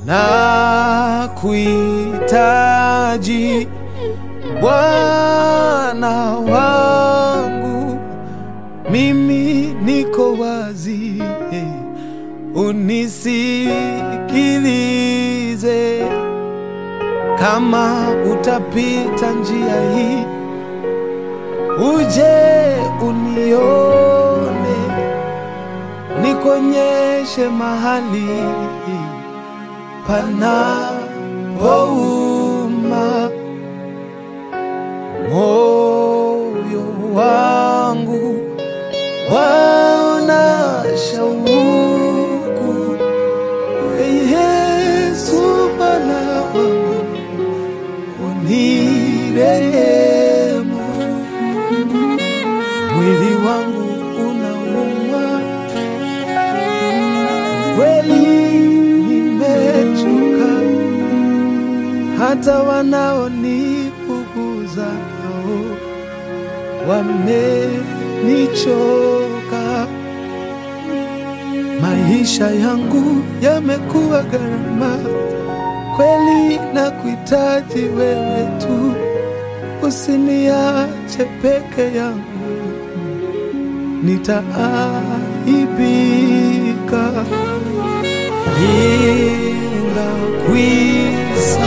na kuhitaji Bwana wangu, mimi niko wazi, unisikilize. Kama utapita njia hii, uje unione, nikonyeshe mahali panapouma moyo wangu waona shauku Ee Yesu Bwana wangu unirehemu mwili wangu unauma kweli nimechoka hata wanaonipuguza nao wamenichoka. Maisha yangu yamekuwa gharama kweli, na kuhitaji wewe tu, usiniache peke yangu, nitaaibika. Ningakwisa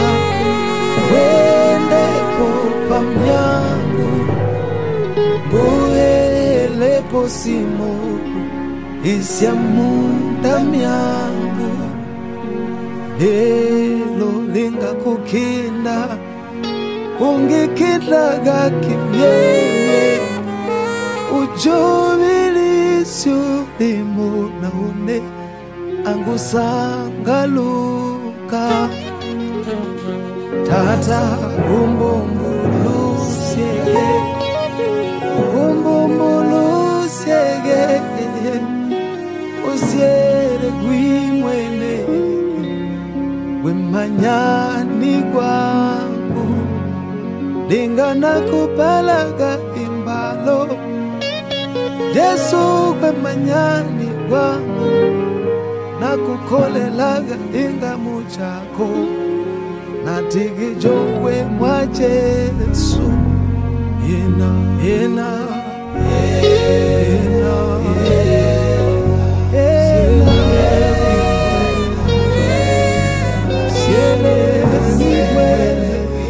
wendepo pamyangu mbuhelepo simo isyamunda myangu lelo lingakukinda ungikidlaga kimyeye ujubilisyo limo naone angusangaluka tata umbumbulusyege umbumbulusyege usyele gwimwene wemanyani gwangu lingana kupalaga imbalo Yesu kwemanyani gwangu nakukolelaga ingamu chako natigijowe mwa Yesu yena yena yena yena siele siwele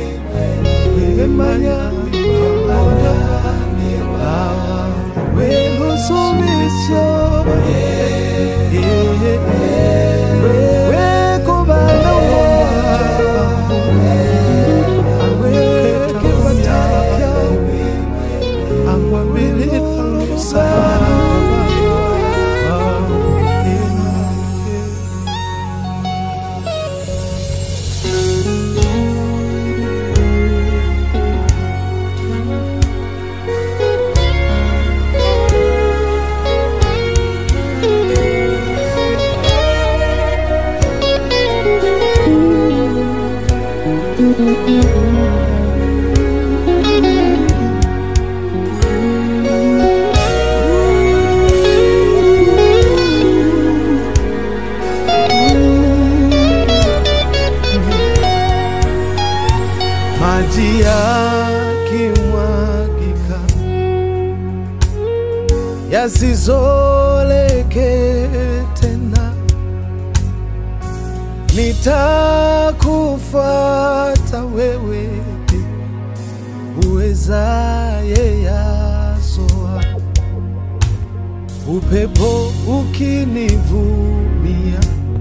wemanyani gwangu welusumisyo maji yakimwagika yasizoleke tena, nitakufuata wewe uwezaye yasoa, upepo ukinivumia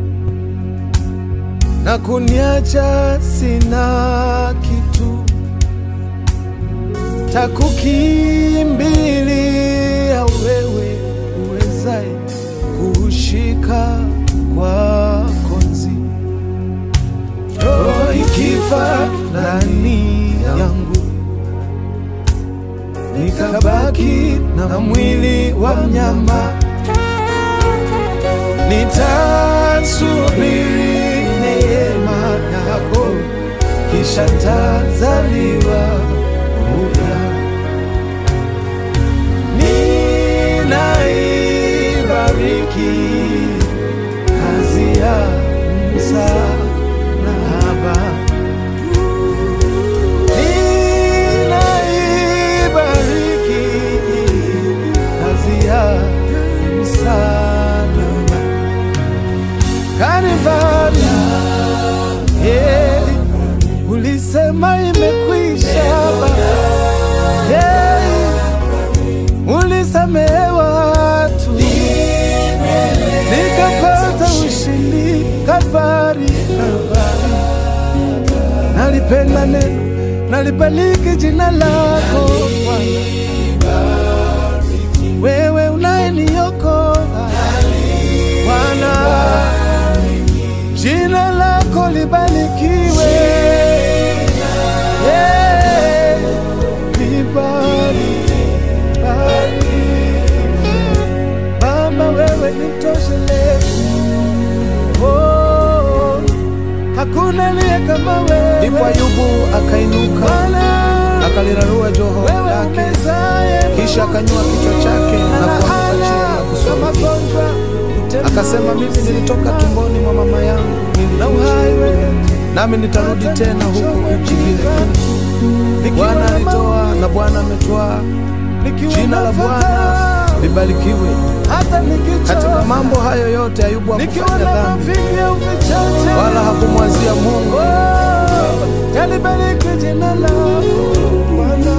na kuniacha sina kitu, takukimbilia wewe uwezaye kushika kwa konzi, roho ikifa ndani yangu, nikabaki na mwili wa mnyama, nitasubiri neema yako, kisha tazaliwa upya. Ninaibariki kazi ya msa Baba, ninaibariki kazi ya msalaba Kalvari. Yeah, ulisema imekwisha Baba. Yeah, ulisamehe watu nikapata ushindi Kalvari, Kalvari. Nalipenda neno, nalibariki jina lako Bwana, wewe unayeniokoa Bwana, jina lako libarikiwe, Yeah, libariki, bariki. Baba, wewe ni mtoshelezi, oh, hakuna aliye kama wewe. Ndipo Ayubu akainuka Bwana, akalirarua joho wewe lake, umezaye kisha akanyua kichwa chake na kuanguka chini na kusulubishwa. Akasema, mimi nilitoka tumboni mwa mama yangu na uhai wewe nami nitarudi tena huku nchi ile. Bwana alitoa na Bwana ametwaa, jina la Bwana libarikiwe. hata Katika nikichoka mambo hayo yote Ayubu nikiwa hakufanya na dhambi mavingi au vichache wala hakumwazia Mungu. Oh, yalibariki jina lako Bwana,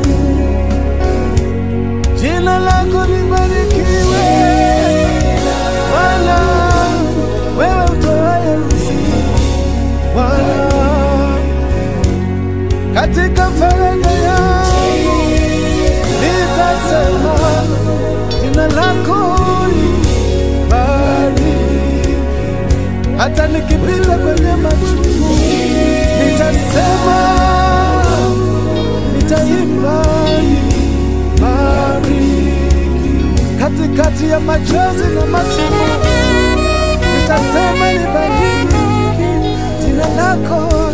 jina lako libarikiwe Bwana, wewe utoaye uzima Bwana, katika faraja yangu nitasema jina lako libariki hata nikipita kwenye machungu nitasema, nitaimba bariki katikati ya machozi na masimu, nitasema libariki jina lako